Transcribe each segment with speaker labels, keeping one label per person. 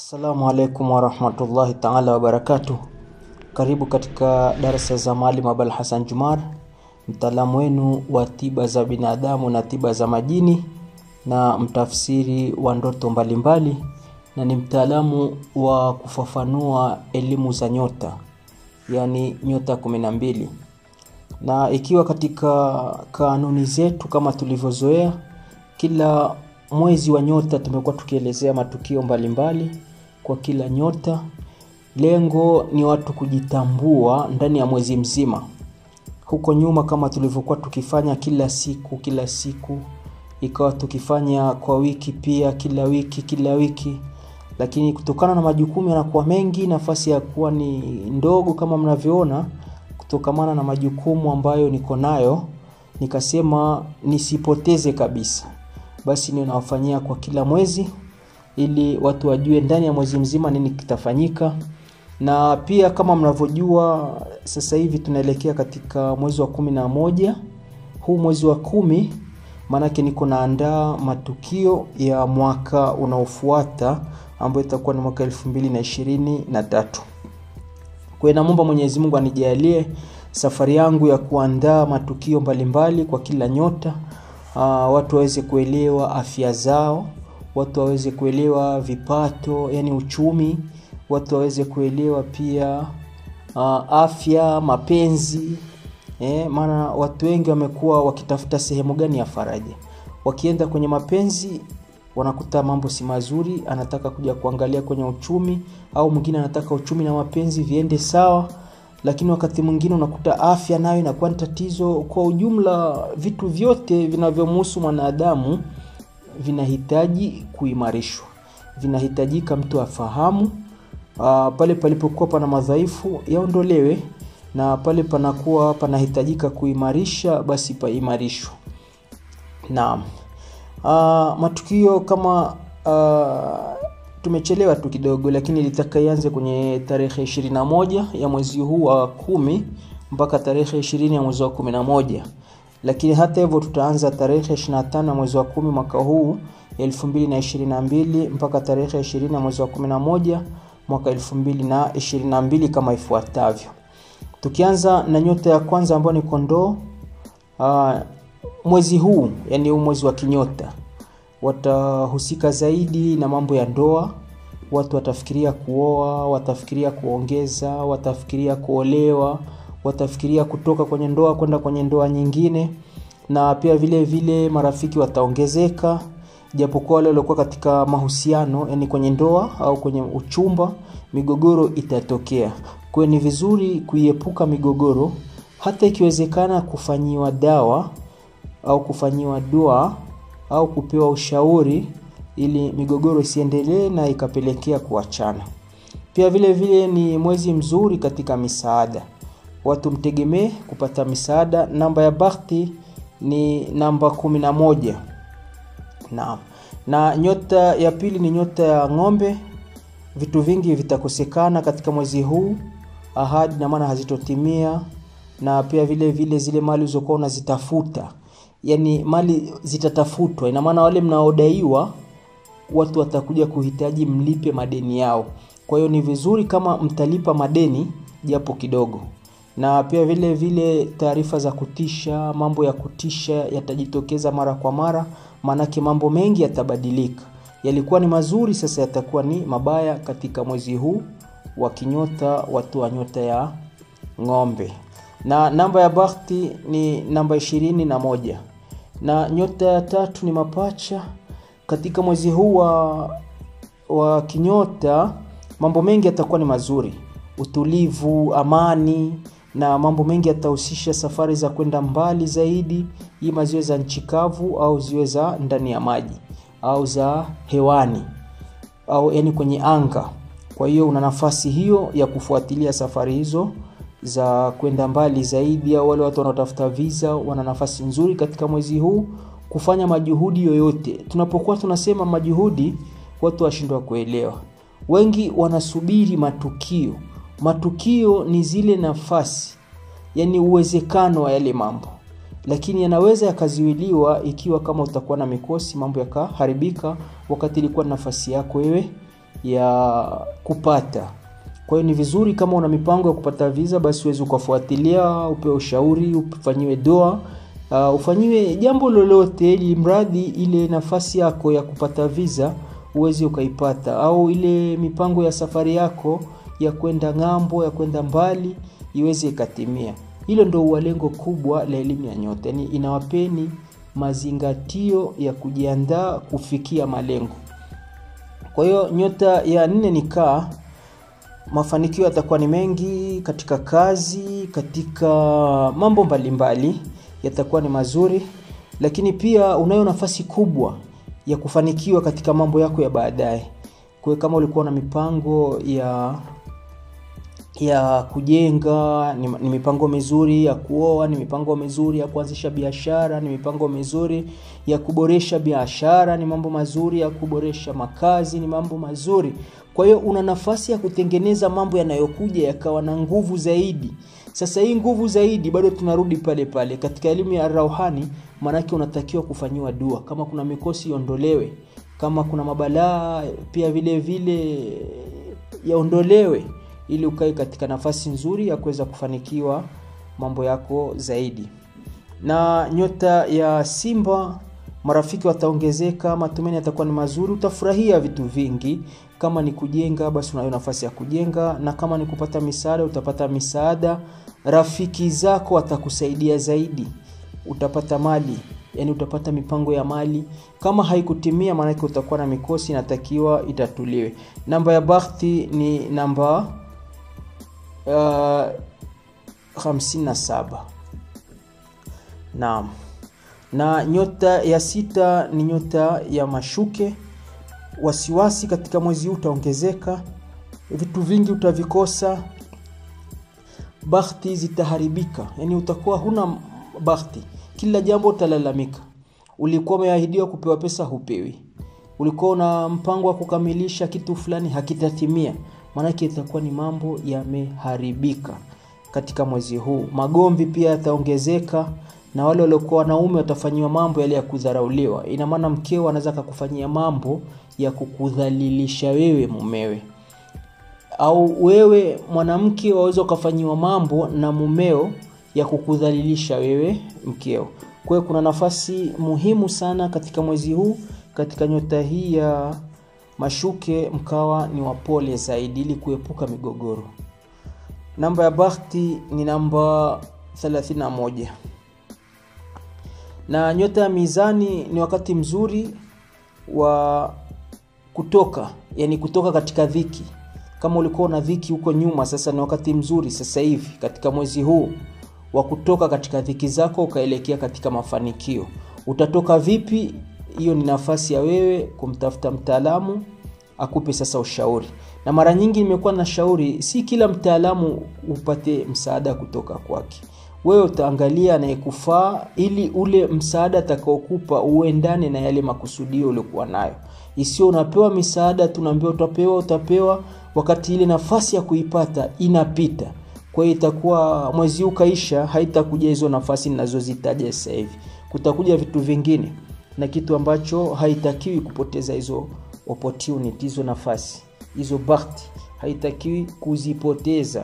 Speaker 1: Assalamu alaikum warahmatullahi taala wabarakatuh. Karibu katika darasa za Maalim Abul Hassan Jumar, mtaalamu wenu wa tiba za binadamu na tiba za majini na mtafsiri wa ndoto mbalimbali, na ni mtaalamu wa kufafanua elimu za nyota, yaani nyota kumi na mbili. Na ikiwa katika kanuni zetu kama tulivyozoea, kila mwezi wa nyota tumekuwa tukielezea matukio mbalimbali mbali kwa kila nyota. Lengo ni watu kujitambua ndani ya mwezi mzima. Huko nyuma kama tulivyokuwa tukifanya kila siku kila siku, ikawa tukifanya kwa wiki pia, kila wiki kila wiki, lakini kutokana na majukumu yanakuwa mengi, nafasi ya kuwa ni ndogo kama mnavyoona, kutokamana na majukumu ambayo niko nayo, nikasema nisipoteze kabisa basi ninawafanyia kwa kila mwezi ili watu wajue ndani ya mwezi mzima nini kitafanyika na pia kama mnavyojua sasa hivi tunaelekea katika mwezi wa kumi na moja huu mwezi wa kumi maanake niko naandaa matukio ya mwaka unaofuata ambayo itakuwa ni mwaka elfu mbili na ishirini na tatu kwa namwomba mwenyezi mungu anijalie safari yangu ya kuandaa matukio mbalimbali kwa kila nyota uh, watu waweze kuelewa afya zao watu waweze kuelewa vipato yani uchumi watu waweze kuelewa pia uh, afya mapenzi eh, maana watu wengi wamekuwa wakitafuta sehemu gani ya faraja wakienda kwenye mapenzi wanakuta mambo si mazuri anataka kuja kuangalia kwenye uchumi au mwingine anataka uchumi na mapenzi viende sawa lakini wakati mwingine unakuta afya nayo inakuwa ni tatizo kwa ujumla vitu vyote vinavyomhusu mwanadamu vinahitaji kuimarishwa vinahitajika mtu afahamu uh, pale palipokuwa pana madhaifu yaondolewe na pale panakuwa panahitajika kuimarisha basi paimarishwa naam uh, matukio kama uh, tumechelewa tu kidogo lakini litaka ianze kwenye tarehe 21 ya mwezi huu wa kumi mpaka tarehe 20 ya mwezi wa 11 lakini hata hivyo tutaanza tarehe 25 ya mwezi wa kumi mwaka huu 2022 mpaka tarehe 20 ya mwezi wa 11 mwaka 2022 kama ifuatavyo tukianza na nyota ya kwanza ambayo ni kondoo uh, mwezi huu yani huu mwezi wa kinyota watahusika zaidi na mambo ya ndoa watu watafikiria kuoa watafikiria kuongeza watafikiria kuolewa watafikiria kutoka kwenye ndoa kwenda kwenye ndoa nyingine na pia vile vile marafiki wataongezeka japokuwa wale waliokuwa katika mahusiano yani kwenye ndoa au kwenye uchumba migogoro itatokea kwayo ni vizuri kuiepuka migogoro hata ikiwezekana kufanyiwa dawa au kufanyiwa dua au kupewa ushauri ili migogoro isiendelee na ikapelekea kuachana pia vile vile ni mwezi mzuri katika misaada watu mtegemee kupata misaada namba ya bakti ni namba 11 naam na nyota ya pili ni nyota ya ng'ombe vitu vingi vitakosekana katika mwezi huu ahadi na maana hazitotimia na pia vile vile zile mali ulizokuwa unazitafuta yani mali zitatafutwa ina maana wale mnaodaiwa watu watakuja kuhitaji mlipe madeni yao kwa hiyo ni vizuri kama mtalipa madeni japo kidogo na pia vile vile taarifa za kutisha mambo ya kutisha yatajitokeza mara kwa mara maanake mambo mengi yatabadilika yalikuwa ni mazuri sasa yatakuwa ni mabaya katika mwezi huu wa kinyota watu wa nyota ya ng'ombe na namba ya bakti ni namba ishirini na moja na nyota ya tatu ni mapacha katika mwezi huu wa, wa kinyota mambo mengi yatakuwa ni mazuri utulivu amani na mambo mengi yatahusisha safari za kwenda mbali zaidi ima ziwe za nchi kavu au ziwe za ndani ya maji au za hewani au yani kwenye anga kwa hiyo una nafasi hiyo ya kufuatilia safari hizo za kwenda mbali zaidi au wale watu wanaotafuta visa wana nafasi nzuri katika mwezi huu kufanya majuhudi yoyote tunapokuwa tunasema majuhudi watu washindwa kuelewa wengi wanasubiri matukio matukio ni zile nafasi yani uwezekano wa yale mambo lakini yanaweza yakaziwiliwa ikiwa kama utakuwa na mikosi mambo yakaharibika wakati ilikuwa nafasi yako wewe ya kupata kwa hiyo ni vizuri kama una mipango ya kupata visa basi uweze ukafuatilia upewe ushauri ufanyiwe doa uh, ufanyiwe jambo lolote ili mradi ile nafasi yako ya kupata visa uweze ukaipata au ile mipango ya safari yako ya kwenda ng'ambo ya kwenda mbali iweze ikatimia hilo ndo huwa lengo kubwa la elimu ya nyota yani inawapeni mazingatio ya kujiandaa kufikia malengo kwa hiyo nyota ya nne ni kaa mafanikio yatakuwa ni mengi katika kazi katika mambo mbalimbali yatakuwa ni mazuri lakini pia unayo nafasi kubwa ya kufanikiwa katika mambo yako ya baadaye kwa kama ulikuwa na mipango ya ya kujenga ni, ni mipango mizuri ya kuoa ni mipango mizuri ya kuanzisha biashara ni mipango mizuri ya kuboresha biashara ni mambo mazuri ya kuboresha makazi ni mambo mazuri kwa hiyo una nafasi ya kutengeneza mambo yanayokuja yakawa na nguvu zaidi sasa hii nguvu zaidi bado tunarudi pale pale katika elimu ya rauhani maanake unatakiwa kufanyiwa dua kama kuna mikosi iondolewe kama kuna mabalaa pia vile vile yaondolewe ili ukae katika nafasi nzuri ya kuweza kufanikiwa mambo yako zaidi na nyota ya simba marafiki wataongezeka matumaini yatakuwa ni mazuri utafurahia vitu vingi kama ni kujenga basi unayo nafasi ya kujenga na kama ni kupata misaada utapata misaada rafiki zako watakusaidia zaidi utapata mali yani utapata mipango ya mali kama haikutimia maanake utakuwa na mikosi inatakiwa itatuliwe namba ya bakhti ni namba uh, 57 naam na nyota ya sita ni nyota ya mashuke wasiwasi katika mwezi huu utaongezeka vitu vingi utavikosa bakhti zitaharibika yani utakuwa huna bakhti kila jambo utalalamika ulikuwa umeahidiwa kupewa pesa hupewi ulikuwa una mpango wa kukamilisha kitu fulani hakitatimia maanake itakuwa ni mambo yameharibika katika mwezi huu magomvi pia yataongezeka na wale waliokuwa wanaume watafanyiwa mambo yale ya kudharauliwa ina maana mkeo anaweza akakufanyia mambo ya kukudhalilisha wewe mumewe au wewe mwanamke waweza ukafanyiwa mambo na mumeo ya kukudhalilisha wewe mkeo kwa hiyo kuna nafasi muhimu sana katika mwezi huu katika nyota hii ya mashuke mkawa ni wapole zaidi ili kuepuka migogoro namba ya bakhti ni namba 31 na nyota ya mizani ni wakati mzuri wa kutoka yani kutoka katika dhiki kama ulikuwa na dhiki huko nyuma sasa ni wakati mzuri sasa hivi katika mwezi huu wa kutoka katika dhiki zako ukaelekea katika mafanikio utatoka vipi hiyo ni nafasi ya wewe kumtafuta mtaalamu akupe sasa ushauri na mara nyingi nimekuwa na shauri si kila mtaalamu upate msaada kutoka kwake wewe utaangalia anayekufaa ili ule msaada atakaokupa uendane na yale makusudio uliokuwa nayo isio unapewa misaada tunaambia utapewa utapewa wakati ile nafasi ya kuipata inapita kwa hiyo itakuwa mwezi huu kaisha haitakuja hizo nafasi ninazozitaja sasa hivi kutakuja vitu vingine na kitu ambacho haitakiwi kupoteza hizo opportunity hizo nafasi hizo bahati haitakiwi kuzipoteza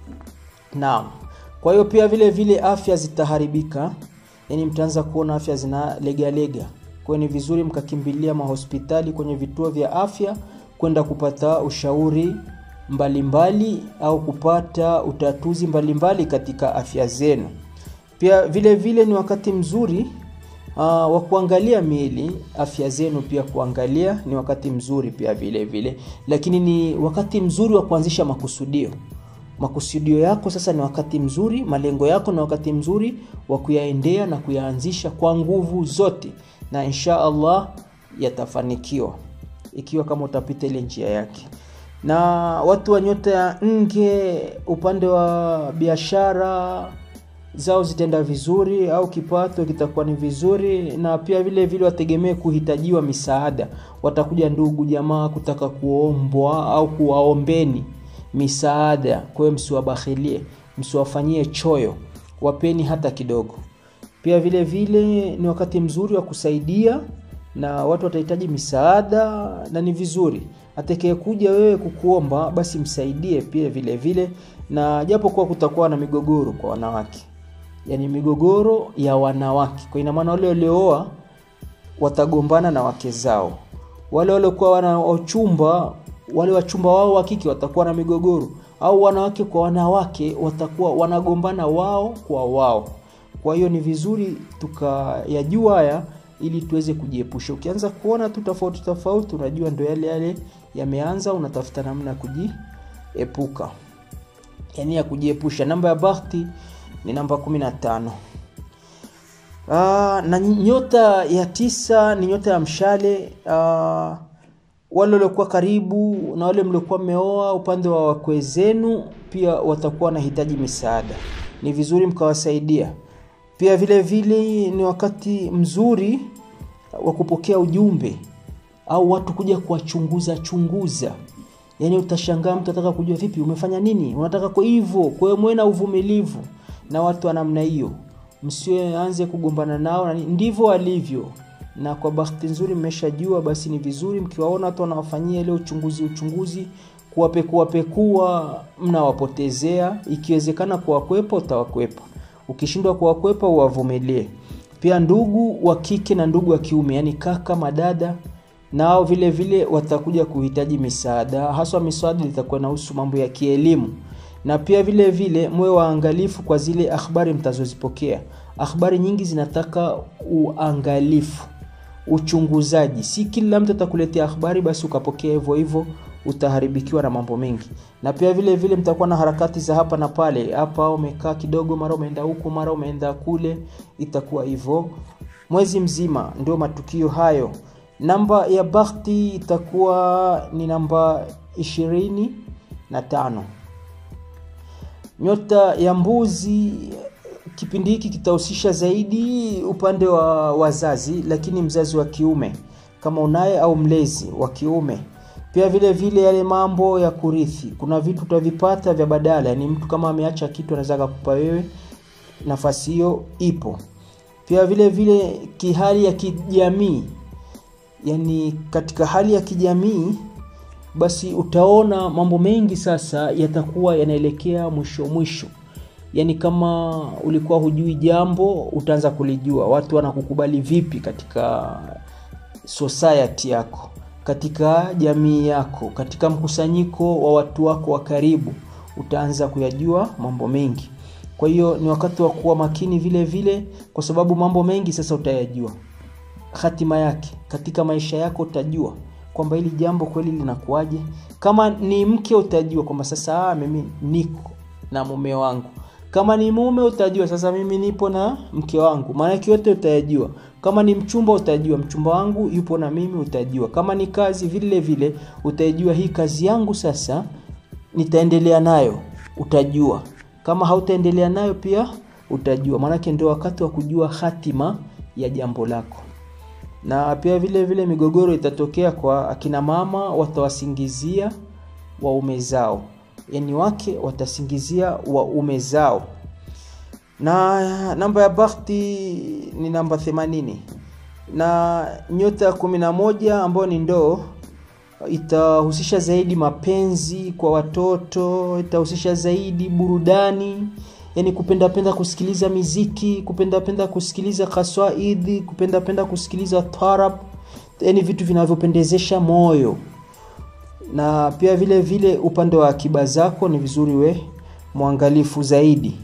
Speaker 1: naam kwa hiyo pia vile vile afya zitaharibika yani mtaanza kuona afya zina legalega kwa ni vizuri mkakimbilia mahospitali kwenye vituo vya afya kwenda kupata ushauri mbalimbali mbali, au kupata utatuzi mbalimbali mbali katika afya zenu pia vile vile ni wakati mzuri uh, wa kuangalia miili afya zenu pia kuangalia ni wakati mzuri pia vile vile lakini ni wakati mzuri wa kuanzisha makusudio makusudio yako sasa ni wakati mzuri malengo yako ni wakati mzuri wa kuyaendea na kuyaanzisha kwa nguvu zote na insha allah yatafanikiwa ikiwa kama utapita ile njia yake na watu wa nyota ya nge upande wa biashara zao zitaenda vizuri au kipato kitakuwa ni vizuri na pia vile vile wategemee kuhitajiwa misaada watakuja ndugu jamaa kutaka kuombwa au kuwaombeni misaada kwa hiyo msiwabakhilie msiwafanyie choyo wapeni hata kidogo pia vile vile ni wakati mzuri wa kusaidia na watu watahitaji misaada na ni vizuri atakayekuja wewe kukuomba basi msaidie pia vile vile na japo kuwa kutakuwa na migogoro kwa wanawake yaani migogoro ya wanawake kwa ina maana wale waliooa watagombana na wake zao wale waliokuwa wana wachumba wale wachumba wao wa kike watakuwa na migogoro au wanawake kwa wanawake watakuwa wanagombana wao kwa wao kwa hiyo ni vizuri tukayajua haya ili tuweze kujiepusha ukianza kuona tu tofauti tofauti unajua ndo yale yale yameanza unatafuta namna ya kujiepuka yani ya kujiepusha namba ya bahati ni namba 15 Aa, na nyota ya tisa ni nyota ya mshale Aa, wale waliokuwa karibu na wale mliokuwa mmeoa upande wa wakwe zenu pia watakuwa wanahitaji misaada ni vizuri mkawasaidia pia vile vile ni wakati mzuri wa kupokea ujumbe au watu kuja kuwachunguza chunguza yaani utashangaa mtu ataka kujua vipi umefanya nini unataka kwa hivyo kwa hiyo mwe na uvumilivu na watu wa namna hiyo msianze kugombana nao na ndivyo walivyo na kwa bahati nzuri mmeshajua basi ni vizuri mkiwaona watu wanawafanyia ile uchunguzi uchunguzi kuwapekuapekua mnawapotezea ikiwezekana kuwakwepa utawakwepa ukishindwa kuwakwepa uwavumilie pia ndugu wa kike na ndugu wa kiume yani kaka madada nao vile vile watakuja kuhitaji misaada haswa misaada itakuwa inahusu mambo ya kielimu na pia vile vile mwe waangalifu kwa zile akhbari mtazozipokea akhbari nyingi zinataka uangalifu uchunguzaji si kila mtu atakuletea akhbari basi ukapokea hivyo hivyo utaharibikiwa na mambo mengi na pia vile vile mtakuwa na harakati za hapa na pale hapa umekaa kidogo mara umeenda huku mara umeenda kule itakuwa hivyo mwezi mzima ndio matukio hayo namba ya bahti itakuwa ni namba ishirini na tano nyota ya mbuzi kipindi hiki kitahusisha zaidi upande wa wazazi lakini mzazi wa kiume kama unaye au mlezi wa kiume pia vile vile yale mambo ya kurithi kuna vitu utavipata vya badala yani mtu kama ameacha kitu anaweza kakupa wewe nafasi hiyo ipo pia vile vile kihali ya kijamii yani katika hali ya kijamii basi utaona mambo mengi sasa yatakuwa yanaelekea mwisho mwisho yaani kama ulikuwa hujui jambo utaanza kulijua watu wanakukubali vipi katika society yako katika jamii yako katika mkusanyiko wa watu wako wa karibu utaanza kuyajua mambo mengi kwa hiyo ni wakati wa kuwa makini vile vile kwa sababu mambo mengi sasa utayajua hatima yake katika maisha yako utajua kwamba hili jambo kweli linakuwaje kama ni mke utajua kwamba sasa mimi niko na mume wangu kama ni mume utajua sasa mimi nipo na mke wangu maanake yote utayajua kama ni mchumba utajua mchumba wangu yupo na mimi utajua kama ni kazi vile vile utaijua hii kazi yangu sasa nitaendelea nayo utajua kama hautaendelea nayo pia utajua maanake ndio wakati wa kujua hatima ya jambo lako na pia vile vile migogoro itatokea kwa akina mama watawasingizia waume zao yani wake watasingizia waume zao na namba ya bahati ni namba 80 na nyota ya 11 ambayo ni ndoo itahusisha zaidi mapenzi kwa watoto itahusisha zaidi burudani yani kupendapenda kusikiliza miziki kupendapenda kusikiliza kaswaidi kupendapenda kusikiliza tarab yani vitu vinavyopendezesha moyo na pia vile vile upande wa akiba zako ni vizuri we mwangalifu zaidi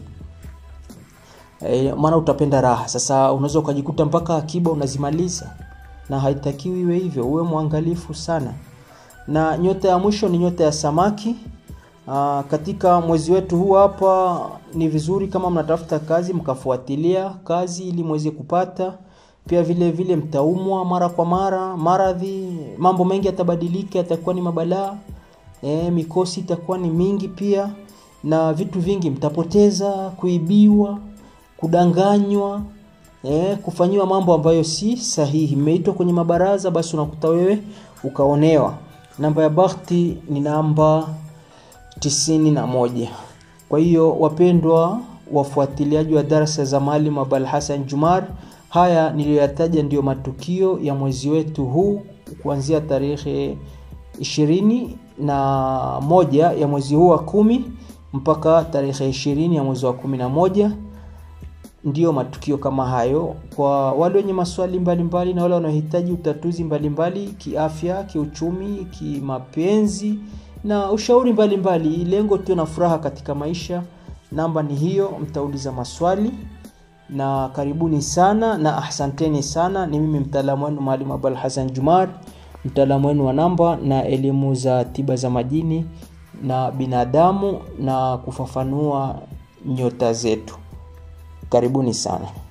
Speaker 1: e, maana utapenda raha sasa unaweza ukajikuta mpaka akiba unazimaliza na haitakiwi iwe hivyo uwe mwangalifu sana na nyota ya mwisho ni nyota ya samaki Aa, katika mwezi wetu huu hapa ni vizuri kama mnatafuta kazi mkafuatilia kazi ili mweze kupata pia vile vile mtaumwa mara kwa mara maradhi mambo mengi yatabadilika yatakuwa ni mabalaa e, mikosi itakuwa ni mingi pia na vitu vingi mtapoteza kuibiwa kudanganywa e, kufanyiwa mambo ambayo si sahihi mmeitwa kwenye mabaraza basi unakuta wewe ukaonewa namba ya bahati ni namba tisini na moja kwa hiyo wapendwa wafuatiliaji wa darasa za maalim abal hasan jumar haya niliyoyataja ndiyo matukio ya mwezi wetu huu kuanzia tarehe ishirini na moja ya mwezi huu wa kumi mpaka tarehe ishirini ya mwezi wa kumi na moja ndiyo matukio kama hayo kwa wale wenye maswali mbalimbali mbali, na wale wanaohitaji utatuzi mbalimbali mbali, kiafya kiuchumi kimapenzi na ushauri mbalimbali mbali. lengo tu na furaha katika maisha namba ni hiyo mtauliza maswali na karibuni sana na ahsanteni sana ni mimi mtaalamu wenu mwalimu abul hasan jumar mtaalamu wenu wa namba na elimu za tiba za majini na binadamu na kufafanua nyota zetu karibuni sana